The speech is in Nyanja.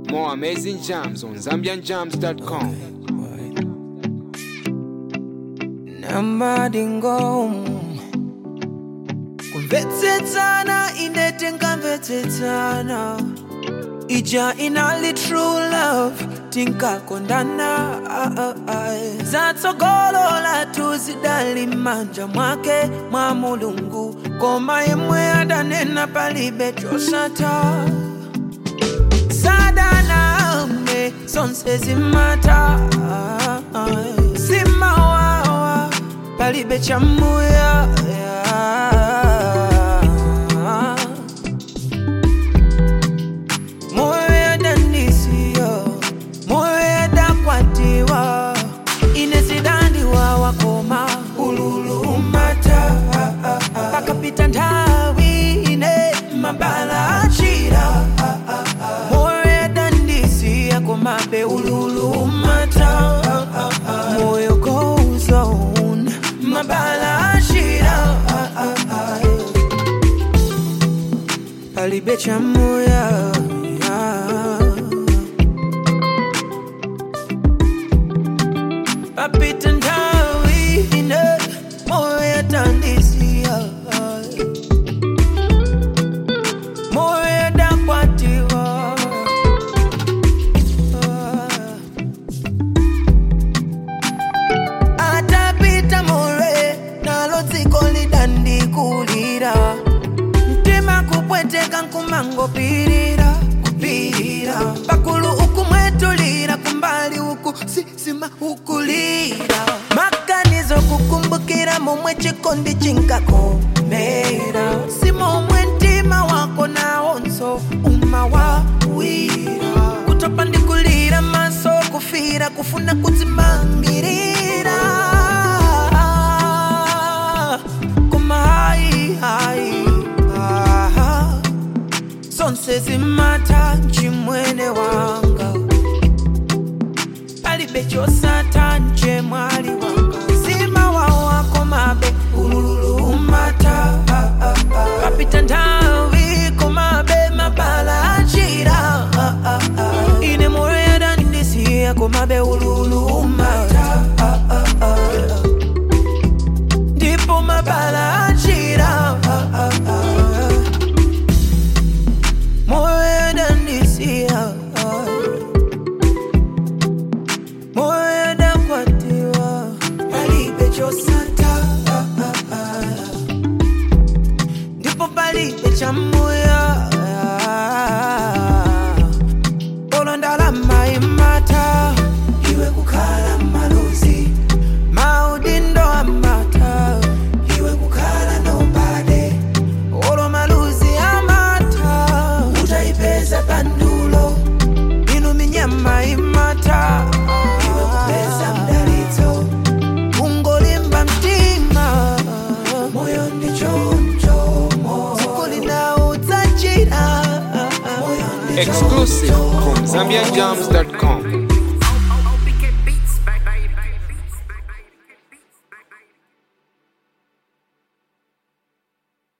More amazing jams on ZambianJams.com. namadingo kumvetsetsana ine tingamvetsetsana ija inali true love tinkakondana ah, ah, ah. zatsogolola tuzidali manja mwake mwa mulungu koma yemwe adanena palibe chosata sadaname zonse zimata simawawa palibe chamuya moyo yadandisiya moyo yadakwatiwa inesidandiwa wakoma ululumata pakapita nthawi ine mabala achira moyo yadandisiya komabe ululumata moyo goes on mabala achira palibe chamuya papita nthawi ine moyo yadandisiya moyo yadakwatiwa atapita more nalo dziko lidandikulira mtima kupweteka nkumangopirira kupirira pakulu ukumwetulira kumbali uku sisima ukulira maganizo kukumbukira momwe chikondi chinkakomera si momwe mtima wako nawonso umawawira kutopa ndikulira maso kufira kufuna kudzimamirira koma hayi hayi aha zonse zimata chimwene wanga palibe chosata nje mwali wanga zima wawako mabe ululumata papita nthawi komabe mabala achira ine moyo yadandisiya komabe ululumata ndipo mabala achira moyo yadandisiya moyo yadakwatiwa palibe chosata ndipo palibe chamuya polo ndalama imata iwe kukhala malozi maudindo amata iwe kukhala nobade olo maluzi amata utaipeza pandulo inu minyama imata iwe kupeza mdalitso ungolimba mtima moyo ndichoncho zikulina udzachira moyo ndichoncho Exclusive from ZambianJams.com.